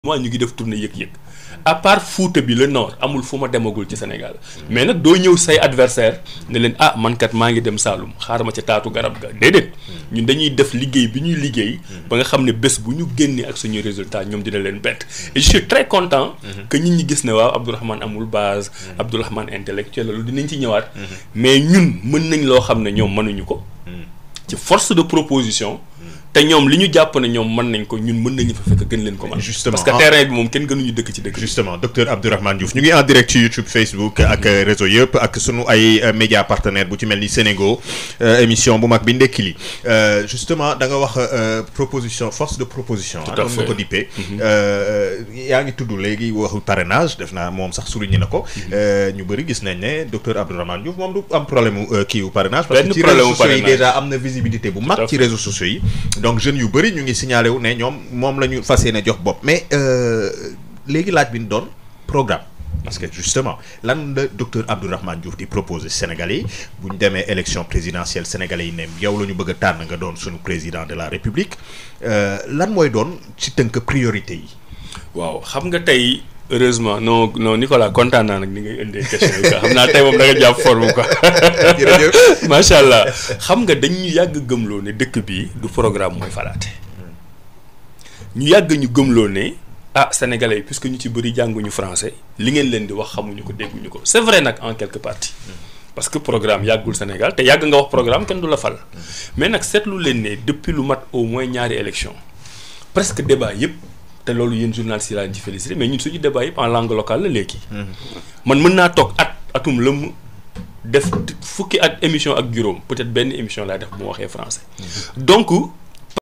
moi ñu ngi def tournée yëg-yëg à part Fouta bi le nord amul fu ma demagul ci Sénégal mais nag doo ñëw say adversaire ne leen ah man kat maa ngi dem Saalum xaaral ma ca taatu garab ga déedéet ñun dañuy def liggéey bi ñuy liggéey ba nga xam ne bés bu ñu génnee ak suñuy résultat ñoom dina leen bett et je suis très content que nit ñi gis ne waaw Abdourahmane amul base Abdourahmane intellectuel la lu dinañ ci ñëwaat mais ñun mën nañ loo xam ne ñoom mënuñu ko ci force de proposition te ñoom li ñu jàpp ne ñoom mën nañ ko ñun mën nañu fa fekk gën leen ko mën Justement. parce que terrain bi moom kenn gënuñu dëkk ci dëkk bi justement docteur Abdourahmane Diouf ñu ngi en direct ci YouTube Facebook ak euh, réseau yëpp ak sunu ay euh, média partenaire bu ci mel ni Sénégo euh, émission bu mag bi ndekki li Euh, justement da nga wax euh, proposition force de proposition Tout ah, à comme nga fait. ko dippee Euh, yaa ngi tudd léegi waxu parrainage def naa moom sax souligné na ko Euh, ñu bëri gis nañ ne docteur Abdourahmane Diouf moom du am problème mu euh, kii wu parrainage parce Benn que ci problème réseaux wu sociaux yi parrainage. déjà am na visibilité bu à mag ci fait. réseaux sociaux yi donc jeunes yu bëri ñu ngi signalé wu ne ñoom moom la ñu fas yéene jox bopp mais euh, léegi laaj bi ñu doon programme parce que justement lan la docteur Abdourahmane Diouf di proposer Sénégalais yi bu ñu demee élection présidentielle Sénégalais yi ne yow la ñu bëgg a tànn nga doon suñu président de la République euh, lan mooy doon ci tënk priorité yi. waaw xam nga tey heureusement non non Nicolas kontaan naa nag ni ngay indee question yi quoi xam naa tey moom da nga jàpp forme quoi Jërëjëf. macha allah xam nga dañ ñu yàgg gëmloo ne dëkk bi du programme mooy falaate ñu yàgg ñu gëmloo ne ah sénégalais yi puisque ñu ci bëri jànguñu français li ngeen leen di wax xamuñu ko dégguñu ko c'est vrai nag en quelque partie parce que programme yàggul Sénégal te yàgg nga wax programme kenn du la fal mais nag seetlu leen ne depuis lu mat au moins ñaari élection presque débat yëpp te loolu yéen journalistes yi laa leen ci félicité mais ñun suñu débat yëpp en langue locale la léegi. man mën naa toog at atum lëmm def fukki at émission ak juróom peut-être benn émission laay def bu ma waxee français. donc